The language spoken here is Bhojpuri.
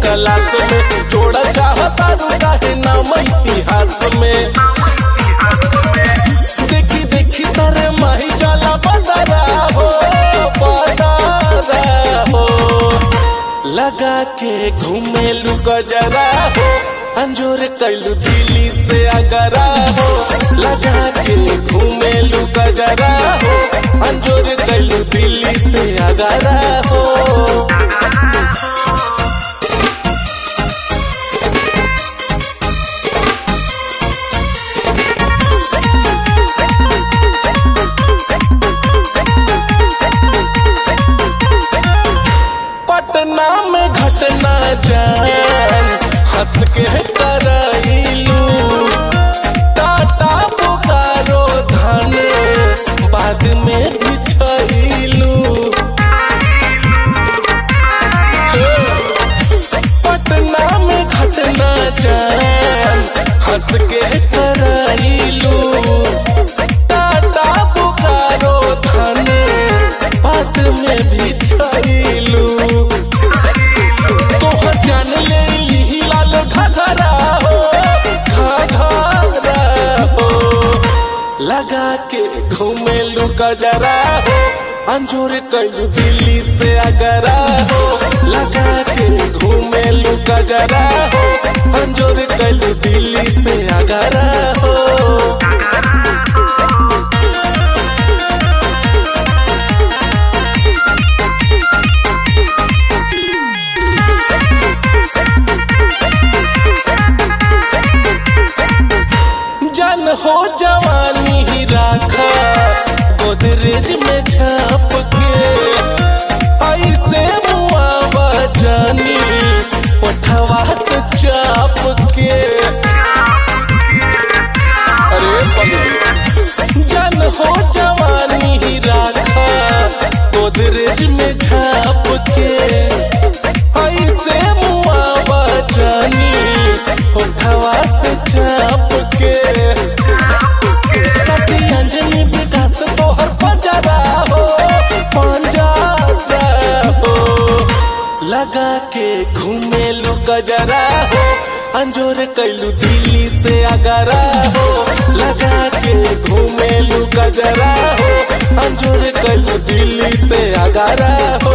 क्लास में जोड़ा चाहता रू काहे नाम इतिहास में देखी देखी तारे माही जाला बदरा हो बदरा हो लगा के घूमेलू गजरा हो अंजोर कैलू दिल्ली से अगरा हो लगा के घूमेलू गजरा हो अंजोर कैलू दिल्ली से अगरा हो पटना में घटना जान हंस के करैलू टाटा बोकारो धन बाद में बिछैलू पटना में घटना जान हंस के करैलू टाटा बोकारो धन बाद में बिछैलू तोहर जान ले ली लाल घघरा हो घघरा हो लगा के घूमेलू गजरा हो अंजोर कैलू दिल्ली से अगरा हो लगा के घूमेलू गजरा हो अंजोर कैलू दिल्ली से अगरा हो जन हो जवानी ही राखा गोदरेज में झाप के ऐसे मुआवा जानी पठवा से चाप के अरे पगली जन हो जवानी ही राखा गोदरेज में झाप के ऐसे मुआवा जानी होठवा से चाप के सती अंजनी विकास तोहर पंजरा हो पंजरा हो लगा के घूमेलू गजरा हो अंजोर कैलू दिल्ली से अगरा हो लगा के घूमेलू गजरा हो अंजोर कैलू दिल्ली से अगरा हो